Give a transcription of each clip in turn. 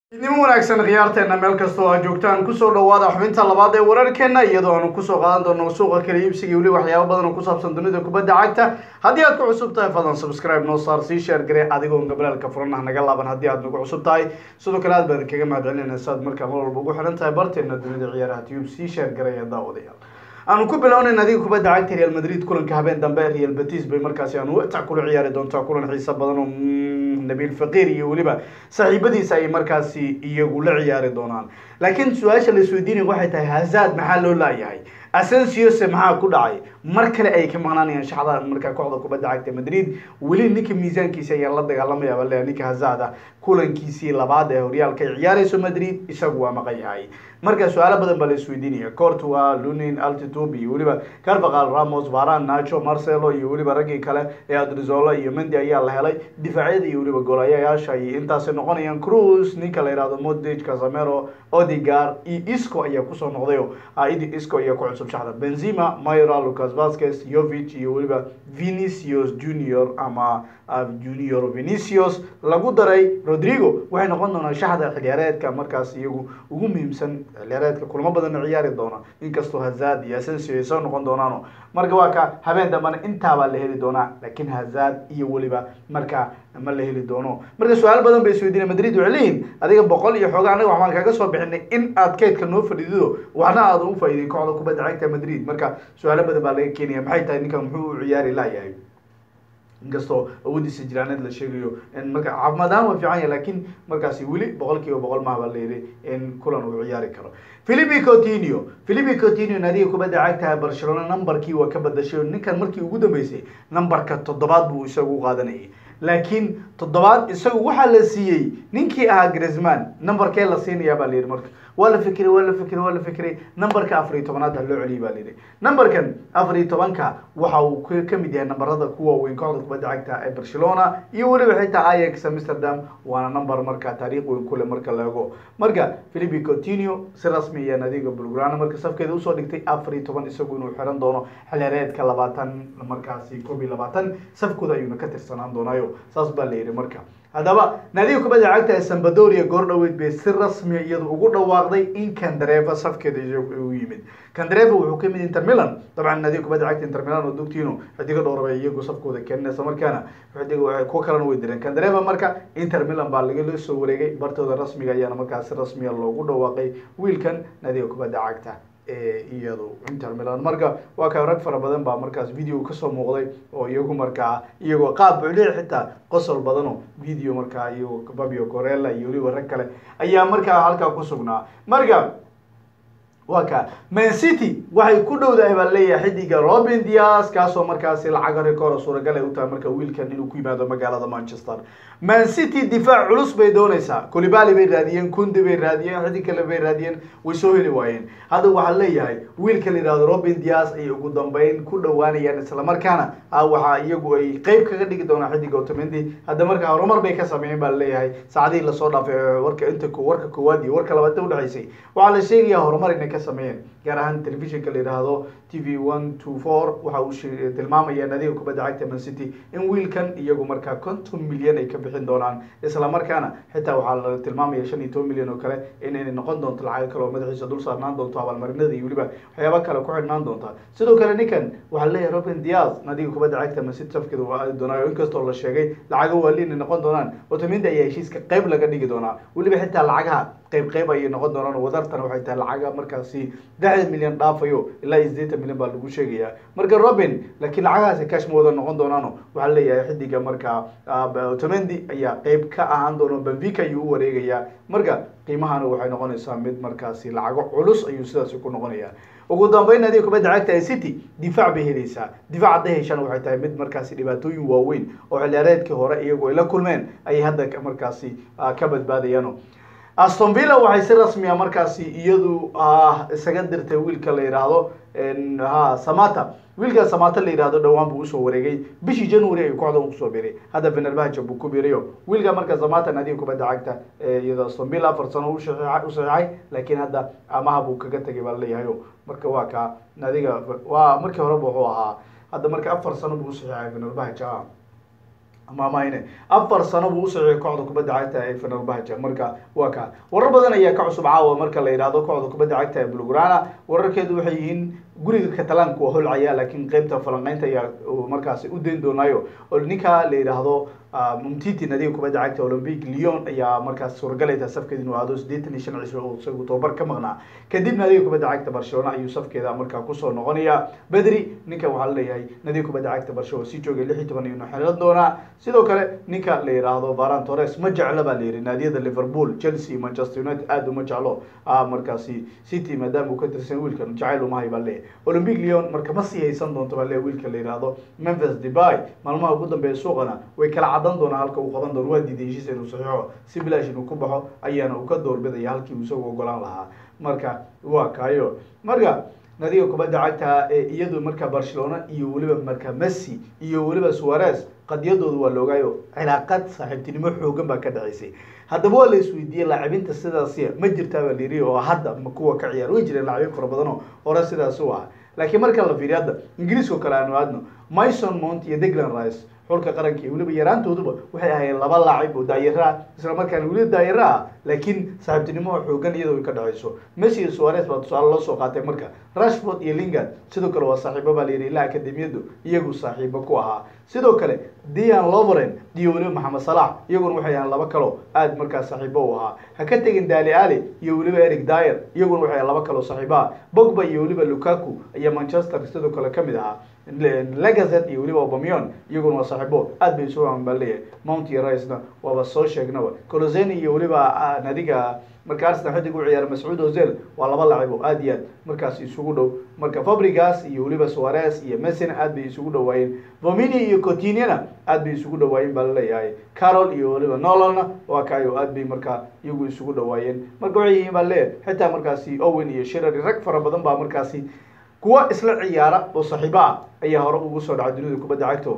idnimo wanaagsan khiyaarteena meel kasta oo aad joogtaan kusoo dhawaada xubinta labaad ee wararkeena iyadoo aanu kusoo qaadan doono suuqa kala iibsiga weli waxyaabo badan oo ku saabsan dunida kubadda cagta haddii aad ku cusub tahay fadlan subscribe noo saar sii sheer gare adigoo gabalaalka furanah naga laaban haddii aad nagu cusub tahay sidoo kale aad baan kaga mahadcelinayna saad markaa mar walba ugu xihan tahay barteena dunida ciyaaraha tube sii sheer garaya daawadayaal aanu ku bilownayn adiga kubadda cagta real madrid kulanka habeen dambe real betis bay markaasi aanu watac kula ciyaari doontaa kulan xiiso badan oo nabiil faqiir iyo weliba saaxiibadiisa ay markaasi iyagu la ciyaari doonaan laakiin su-aasha la isweydiinaya waxay tahay hazad maxaa loo laayahay asensiose maxaa ku dhacay mar kale ay ka maqnaanayaan shaxda markaa kooxda kubadda cagta madrid weli ninka miisaankiisa ayaa la dagaalamaya bale ninka hazad ah kulankiisii labaad ee horyaalka ay ciyaareyso madrid isagu waa maqan yahay marka su-aalo badan baa la isweydiinaya cortua lunin altitude iyo weliba carvaqal ramos varan nacho marcelo iyo weliba raggii kale ee adrizola iyo mendi ayaa la helay difaacyada iyo weliba goolayayaasha iyo intaasay noqonayaan cruz ninka la yihahdo modage casamero odigar iyo isco ayaa kusoo noqdayo idi isco ayaa ku cusub shaxda benzima myra lucas vasquez yovich iyo weliba vinicius junior ama junior vinicius lagu daray rodrigo waxay noqon doonaan shaxda xiliyaareedka markaas iyagu ugu muhiimsan xiliyaareedka kulamo badanna ciyaari doona inkastoo hazad iyo asensio ay soo noqon doonaano marka waa ka habeen dambana intaabaa la heli doonaa laakiin hazad iyo weliba marka ma la heli doono marka su-aal badan bay isweydiina madrid waxay leeyihin adiga boqol iyo xooga anaga waxbaan kaga soo bixinay in aad kaydka noo fadhiido waxna aad u faa'iiday kooxda kubadda cagta madrid marka su-aalo badan baa laga keenaya maxay tahay ninkan muxuu u ciyaari layahay inkastoo awoodiisa jiraaneed la sheegayo marka caafimaad ahaan waa fiican yahay lakin markaasi weli boqol kiiba boqol maha baa la yidhi in kulan uu ciyaari karo philipi coutinio philipi coutinio naadiga kubadda cagtaha barcelona numberkii waa ka badashay ninkan markii ugu dambeysay numberka toddobaad buu isagu u qaadanayay laakiin toddobaad isagu waxaa la siiyey ninkii ahaa grisman numberkee la siinayaa baa la yidhi marka waa la fikiray waa la fikiray waa la fikiray numberka afar iyo tobanaad ha loo celiyay baa la yidhi numberkan afar iyo tobanka waxa uu ka mid yahay nambarada ku waaweyn kooxda kubadda cagta ee barcelona iyo weliba xitaa ajax amsterdam waana number marka taariikh weyn kule marka la ego marka philipi coutinio si rasmi ayaa nadiga bulgrana marka safkeeda usoo dhigtay afar iyo toban isagu inuu xiran doono xilyareedka labaatan markaasi koob iyo labaatan safkooda ayuuna ka tirsanaan doonaayo saas baa la yidhi marka haddaba naadiga kubadda cagta ee sambadoria goor dhaweyd bay si rasmiya iyadu ugu dhawaaqday in kandareva safkeeda u yimid kandareva wuxuu ka yimid inter milan dabcan naadiga kubadda cagta inter milan oo dugtiino xidigo dhowraba iyagu safkooda keeninaysa markaana kuwa kalena way direen kandareva marka inter milan baa lagala soo wareegay bartooda rasmiga ayaana markaa si rasmiya loogu dhawaaqay wiilkan naadiga kubadda cagta iyadu inter milan marka waa ka rag fara badan baa markaas video kasoo muuqday oo iyagu markaa iyagoo qaab bucliya xitaa qosol badano video markaa iyago babio corella iyo weliba rag kale ayaa markaa halkaa ku sugnaa marka waa ka man city waxay ku dhowdahay baa leeyahay xidiga robin dias kaasoo markaasi lacaga rekoora suuragal ay u tahay marka wiilkan inuu ku yimaado magaalada manchester man city difaac culus bay doonaysaa colibali bay raadiyeen kundi bay raadiyeen xidig kale bay raadiyeen way soo heli waayeen hadda waxaa leeyahay wiilka la yihahdo robin dias ay ugu dambeyn ku dhowaanayaan islamarkaana waxaa iyagu ay qeyb kaga dhigi doonaa xidiga otomendi hadda markaa horumar bay ka sameeyeen baa leeyahay saacadihii lasoo dhaafay warka inta warka koowaad iyo warka labaad udhexaysay waxaa la sheegayaa horumar inay ka sameeyeen gaar ahaan telefishinka la yidhaahdo t v one two four waxa uu tilmaamaya nadiga kubadda cagta man city in wiilkan iyagu markaa konton milyan ay ka bixin doonaan isla markaana xitaa waxaa la tilmaamaya shan iyo toban milyan oo kale inay noqon doonto lacago kale oo madaxiisa dul saarnaan doonto abaalmarinada iyo weliba waxyaaba kale ku xidhnaan doonta sidoo kale ninkan waxaa leeyahay robin dias nadiga kubadda cagta man city safkeeda waa aadi doonaayo inkastoo la sheegay lacago waali inay noqon doonaan otomindi ayaa heshiiska qeyb laga dhigi doonaa weliba xitaa lacagaha qeyb qeyb ayay noqon doonaan wadartana waxay tahay lacaga markaasi lixdan milyan dhaafayo ilaa iyo sideetan milyan baa lagu sheegayaa marka robin laakiin lacagahaasi cash ma wada noqon doonaano waxaa leeyahay xidiga markaa otomendi ayaa qeyb ka ahaan doono benvica ayuu u wareegayaa marka qiimahana waxay noqonaysaa mid markaasi lacago culus ayuu sidaasi ku noqonayaa ugu dambeyn adiga kubadda cagta ee city difaac bay helaysaa difaac hadday heshaan waxay tahay mid markaasi dhibaatooyin waaweyn oo xiliyaareedkii hore iyagu ay la kulmeen ayay hadda markaasi ka badbaadayaano aston villa waxay si rasmiya markaasi iyadu isaga dirtay wiilka la yidhaahdo ha samata wiilka samata la yidhahdo dhowaan buu usoo wareegay bishii january ayuu kooxda kusoo biray hadda fenerbahce buu ku birayo wiilka marka samata naadiga kubadda cagta iyadoo aston villa afar sano u saxiixay laakiin hadda amaha buu kaga tegay baa laleeyahayo marka waa ka naadiga waa markii horeba wuxuu ahaa hadda marka afar sano buu usaxiixay fenerbahce maamahine afar sano buu usaxiixay kooxda kubadda cagta ee fenerbahce marka waa ka warar badan ayaa ka cusub caawa marka la yidhahdo kooxda kubadda cagta ee bulgrana wararkeedu waxay yihiin guriga catalaanka waa holcaya laakiin qeybta falanqeynta ayaa markaasi u dayn doonaayo oo ninka la yidhaahdo mumtiti nadiga kubadda cagta olympic leon ayaa markaas suuragaleyta safkeeda inuu aado siddeetan iyo shan cisho oo isagu tobabar ka maqnaa kadib nadiga kubadda cagta barcelona ayuu safkeeda markaa kusoo noqonaya bedri ninkan waxaa laleeyahay nadiga kubadda cagta barcelona sii joogay lix iyo toban iyonu xelan doonaa sidoo kale ninka la yidhaahdo varan torres ma jeclo baa la yidhi naadiyada liverpool chelsea manchester united aada uma jeclo markaasi city maadaama uu ka tirsan wiilkan jacayl umahay baa leeyahay olympic leon marka ma sii haysan doonto baa leeyahay wiilka la yidhaahdo memphis debay maalmaha ugu dambeeya suuqana way kala cadan doonaa halka uu qaban doono waa diiday heshiis inuu saxiixo si bilaash inuu ku baxo ayaana uu ka doorbidaya halkii uu isagu ogolaan lahaa marka waa kaayo marka nadiga kubadda cagta ee iyadu marka barcelona iyo weliba marka messi iyo weliba suarez qadiyadooda waa la ogaayo cilaaqad saaxiibtinimo xoogan baa ka dhaceysay haddaba waa la isweydiiyey laacibinta sidaasi ma jirtaa baa layiri oo hadda ma kuwa ka ciyaar way jireen laacibin fara badan oo hore sidaas u ah laakiin marka la fiiriyo hadda ingiriiska oo kale aanu aadno mason mount iyo deglan rice xulka qaranka iyo weliba yaraantooduba waxay ahaayeen laba laacib oo daayiraha isla markaana weliba daayira ah laakiin saaxiibtinimo xoogan iyadoo ay ka dhaceyso messi iyo suarez baa tusaale loo soo qaatay marka rashford iyo lingard sidoo kale waa saaxiibo baa layidhi ilaa akademiyadu iyagu saaxiibo ku ahaa sidoo kale dian loveren iyo weliba maxamed salax iyaguna waxay ahaan laba kalo aada markaas saaxiibo u ahaa ha ka tegin dali ali iyo weliba eric dyer iyaguna waxay ahaan laba kaloo saaxiibo ah bogba iyo weliba lukaku ayaa manchester sidoo kale kamid ahaa legazet iyo weliba obamion iyaguna waa saaxiibo aad bay isu baa leeyahay mount iyo ricena waaba soo sheegnaba coloseni iyo weliba nadiga marka arsenal xidig u ciyaara mascuud ozel waa laba lacib oo aad iyo aad markaas isugu dhow marka fabrigas iyo weliba suarez iyo messina aad bay isugu dhawaayeen vomini iyo cotinina aad bay isugu dhawaayeen baa laleeyahay carol iyo weliba nololna waa kaayo aad bay markaa iyagu isugu dhawaayeen marka waxay yihiin baa leeyahay xitaa markaasi owen iyo shirary rag fara badan baa markaasi kuwa isla ciyaara oo saaxiibo ah ayaa hore ugu soo dhacay dunida kubadda cagto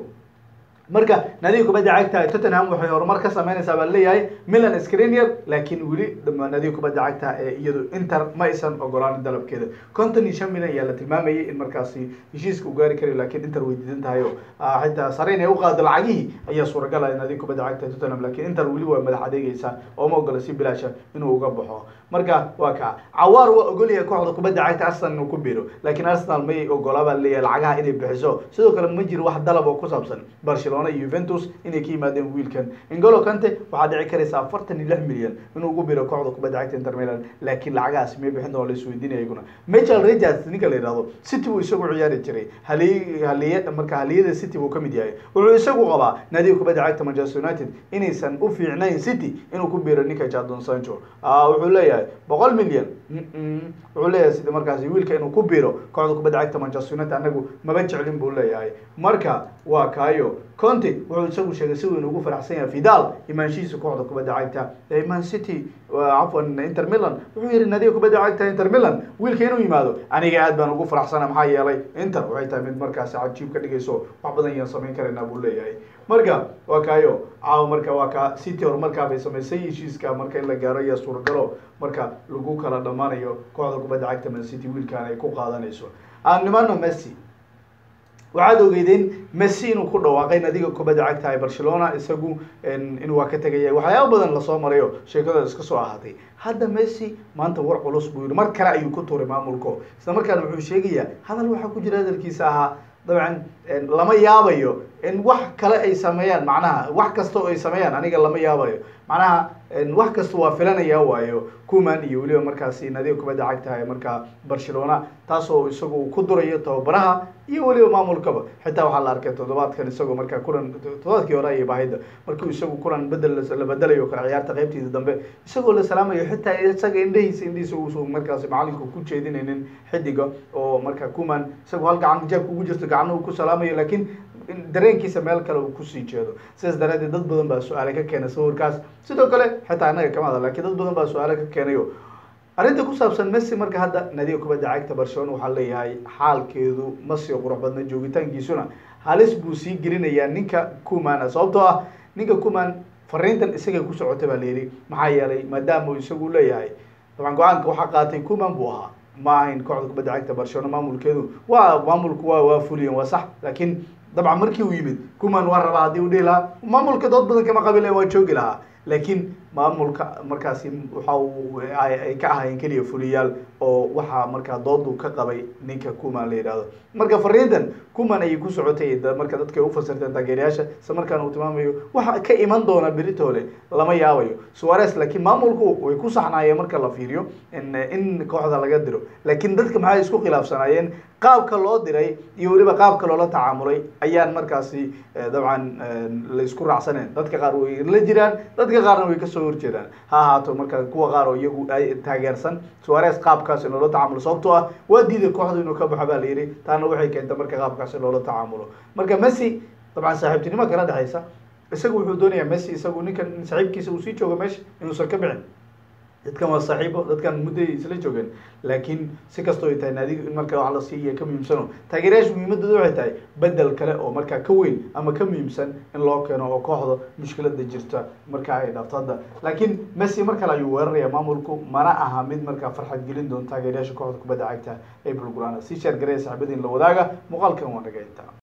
marka nadiga kubadda cagta tottenham waxay horumar ka sameynaysaa baa leeyahay milan screnier laakiin weli nadiga kubadda cagta ee iyadu inter ma aysan ogolaanin dalabkeeda konton iyo shan milyan ayaa la tilmaamayay in markaasi heshiiska u gaari karayo laakiin inter way diidan tahay oo xitaa sare inay uqaado lacagihii ayaa suuragalaya nadiga kubadda cagta tottenham laakiin inter weli waa madax adeegeysa oo ma ogola si bilaasha inuu uga baxo marka waa ka cawaar waa ogolyahay kooxda kubadda cagta arsenal inuu ku biiro laakiin arsenal may ogolaa baa leeyahay lacagaha inay bixiso sidoo kale ma jiro wax dalab oo ku saabsan barcelona iyo Juventus inay ka yimaadeen wiilkan N'Golo Kante waxaa dhici karaysa afartan iyo lix milyan inuu ugu biro kooxda kubadda cagta Inter Milan laakiin lacagahaas may bixin doona la isweydiinaya iyaguna Michael Richards ninka la yidhahdo City buu isagu ciyaari jiray halii haliye marka haliyada City buu kamid yahay wuxuu isagu qabaa naadiga kubadda cagta Manchester United inaysan u fiicnayn City inuu ku biro ninka Jadon Sancho wuxuu leeyahay boqol milyan wuxuu leeyahay sida markaasi wiilka inuu ku biro kooxda kubadda cagta Manchester United anagu maba jeclin buu leeyahay marka waa kaayo Conte wuxuu isagu sheegay si weyn ugu faraxsan yahay Vidal imaanshihiisa kooxda kubadda cagta ee Man City cafwan Inter Milan wuxuu yidhi nadiga kubadda cagta Inter Milan wiilka inuu yimaado aniga aad baan ugu faraxsana maxaa yeelay Inter waxay tahay mid markaasi cajiib ka dhigayso wax badan ayaan samayn karaynaa buu leeyahay marka waa kaayo caawa marka waa ka City horumarkaa bay samaysay heshiiska marka in la gaaro ayaa suuragalo marka lagu kala dhammaanayo kooxda kubadda cagta Man City wiilkan ay ku qaadanayso aan nimaano Messi waxaad ogeydeen messi inuu ku dhawaaqay nadiga kubadda cagta ee barcelona isagu inuu waa ka tegaya waxyaaba badan lasoo marayo sheekada iska soo ahaatay hadda messi maanta war culus buu yihi mar kale ayuu ku tuuray maamulko isla markaana wuxuu sheegayaa hadal waxaa ku jira hadalkiisa ahaa dabcan lama yaabayo in wax kale ay sameeyaan macnaha wax kasta oo ay sameeyaan aniga lama yaabayo macnaha wax kasta waa filanaya waayo kuman iyo weliba markaasi nadiga kubadda cagta ee markaa barcelona taasoo isagu ku durayo tababaraha iyo weliba maamulkaba xitaa waxaa la arkay toddobaadkan isagoo markaa kulan toddobaadkii hore ayay bahayda markii isagu kulan bedel la bedelayo kale ciyaarta qaybtiisa dambe isagoo la salaamayo xitaa isaga indhahiisa indhihiisa uusan markaasi macalinku ku jeedinaynin xidiga oo marka kuman isagu hal gacan jeebka ugu jirto gacnuhu ku salaamayo laakiin dareenkiisa meel kale uu kusii jeedo sidaas daraadeed dad badan baa su-aale ka keenay sawirkaas sidoo kale xitaa annaga kama hadal lakiin dad badan baa su-aale ka keenayo arrinta ku saabsan messi marka hadda nadiga kubadda cagta barcelona waxaa leeyahay xaalkeedu ma sii qurux badna joogitaankiisuna halis buu sii gelinayaa ninka kumana sababtoo ah ninka kuman fariintan isagay ku socotay baa layidhi maxaa yeelay maadaama isagu leeyahay dabcan go-aanka waxaa qaatay kuman buu ahaa ma ahayn kooxda kubadda cagta barcelona maamulkeedu waa maamulku waa waa fuliyeen waa sax laakiin dabcan markii uu yimid kuman waa rabaa haddii uu dhihi lahaa maamulka dood badan kama qabil waa joogi lahaa laakiin maamulka markaasi waxa uu ay ka ahaayeen keliya fuliyaal oo waxaa markaa doodu ka qabay ninka kuman la yidhahdo marka fariintan kuman ayay ku socotay marka dadka ay ufasirteen taageerayaasha isla markaana uu tilmaamayo waxa ka iman doona beritole lama yaabayo suares laakiin maamulku way ku saxnaayeen marka la fiiriyo in in kooxda laga diro laakiin dadka maxay isku khilaafsanaayeen qaabka loo diray iyo weliba qaabka loola tacaamulay ayaan markaasi dabcan la isku raacsaneen dadka qaar way la jiraan dadka qaarna way kasoo horjeedaan ha ahaato marka kuwa qaar oo iyagu taageersan suares qaabkaasi loola tacaamulo sababtoo ah waa diiday kooxda inuu ka baxo baa la yidhi taana waxay keentay marka qaabkaasi loola tacaamulo marka messi dabcan saaxiibtinimo kala dhexaysa isagu wuxuu doonayaa messi isagu ninkan saaxiibkiisa uu sii joogo meesha inuusan ka bixin dadkan waa saaxiibo dadkan mudday isla joogeen laakiin si kastoo ay tahay naadiga in marka wax la siiya ka muhiimsano taageerayaasha muhiimadooda waxay tahay bedel kale oo markaa ka weyn ama ka muhiimsan in loo keeno oo kooxda mushkilada jirta markaa ay dhaafto hadda laakiin messi mar kale ayuu weeraraya maamulku mana aha mid markaa farxad gelin doon taageerayaasha kooxda kubadda cagta ee bulgurana si sheer garaya saxibadiin la wadaaga muuqaalkan waa naga intaa